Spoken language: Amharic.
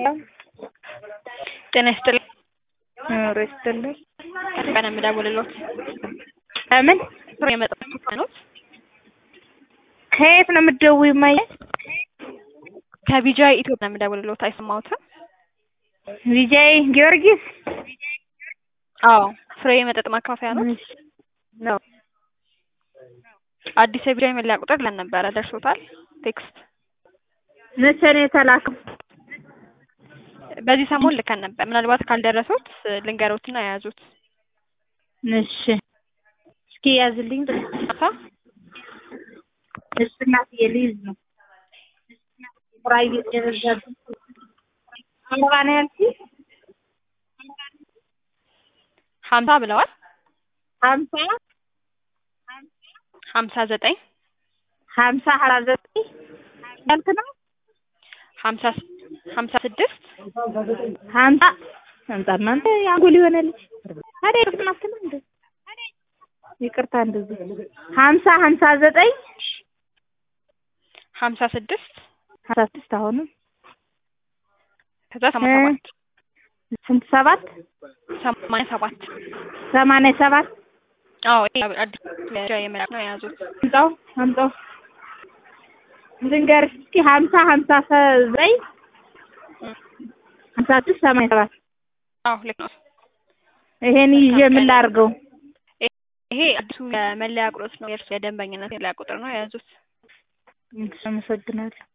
ጤና ይስጥልኝ። ኑሮ ይስጥልኝ። ከኢትዮጵያ ነው የምደውልልዎት። ከምን ፍሬ የመጣሁት ኖት ከየት ነው የምትደውይው? እማዬ ከቢጃይ ኢትዮጵያ ነው የምደውልልዎት። አይሰማዎትም? ቪጃይ ጊዮርጊስ አዎ፣ ፍሬ የመጠጥ ማካፈያ ነው። ነው። አዲስ የቢጃይ መለያ ቁጥር ለን ነበረ ደርሶታል? ቴክስት መቼ ነው የተላከው? በዚህ ሰሞን ልከን ነበር። ምናልባት ካልደረሱት ልንገሮትና የያዙት እሺ፣ እስኪ ያዝልኝ። ሳ እሺ እናትዬ ልይዝ ነው። ቁራይ የበዛብኝ አርባ ነው ያልሽኝ? ሀምሳ ብለዋል። ሀምሳ ሀምሳ ዘጠኝ ሀምሳ ሀያ ዘጠኝ ያልክ ነው? ሀምሳ ሀምሳ ስድስት ሀምሳ ሀምሳ እናንተ አንጎል ይሆናልሽ ታዲያ ይቅርታ ነው እንዴ? ይቅርታ እንደዚህ ሀምሳ ሀምሳ ዘጠኝ ሀምሳ ስድስት ሀምሳ ስድስት አሁንም ከዛ ሰማንያ ሰባት ስንት ሰባት ሰማንያ ሰባት ሰማንያ ሰባት አዎ ይሄ አዲስ የቢጃይ የመለያ ነው የያዙት። አምጣው አምጣው ልንገርሽ እስኪ ሀምሳ ሀምሳ ዘጠኝ ሀምሳ ስድስት ሰማንያ ሰባት አዎ ልክ ነው። ይሄን ይዤ ምን ላድርገው? ይሄ አዲሱ የመለያ ቁጥር ነው። የእርሱ የደንበኝነት መለያ ቁጥር ነው የያዙት። አመሰግናለሁ።